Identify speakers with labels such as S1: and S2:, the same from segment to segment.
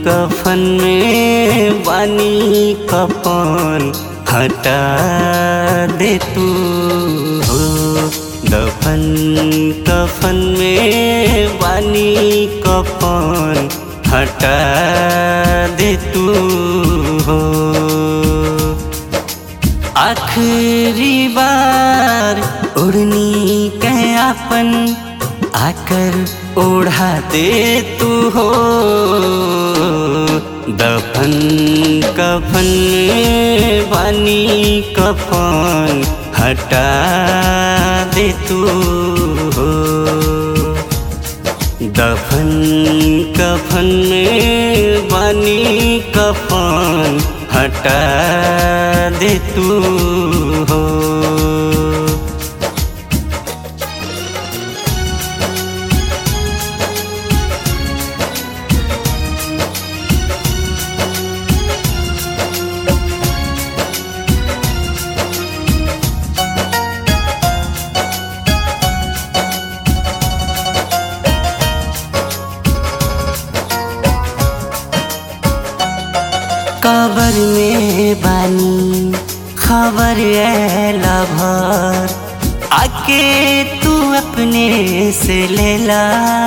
S1: कफन में बानी कफन हटा दे तू हो दफन कफन में बानी कफन हटा दे तू हो आखिरी बार उड़नी कयापन आकर ओढ़ा दे तू हो दफन कफन में बानी कफन हटा दे तू हो दफन कफन में बानी कफन हटा दे तू हो कबर में बानी खबर ऐला भर आके तू अपने से लेला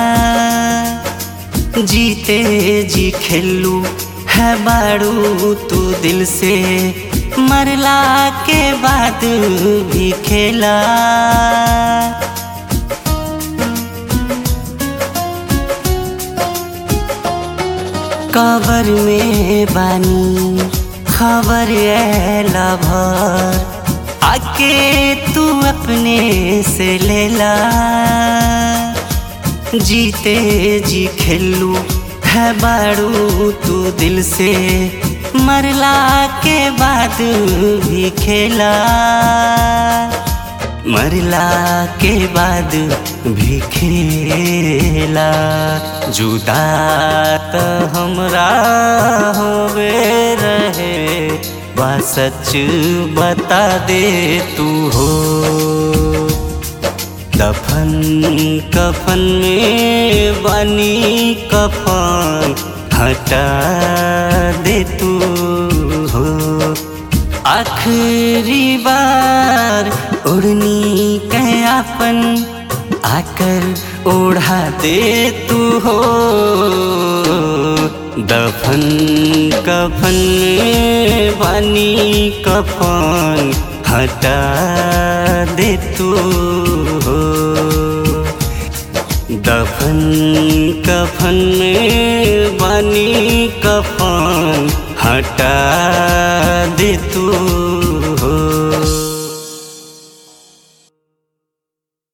S1: जीते जी खेलू है बाड़ू तू दिल से मरला के बाद भी खेला कबर में बानी खबर ऐला भर आके तू अपने से लेला जीते जी खेलू है बाड़ू तू दिल से मरला के बाद भी खेला मरला के बाद भी खेला जुदा त हमरा होवे रहे बा सच बता दे तू हो दफन कफन में बनी कफन हटा दे तू हो आखिरी बार उड़नी कयापन आकर ओढ़ा दे तू हो दफन कफन में बानी कफन हटा दे तू हो दफन कफन में बानी कफन हटा दे तू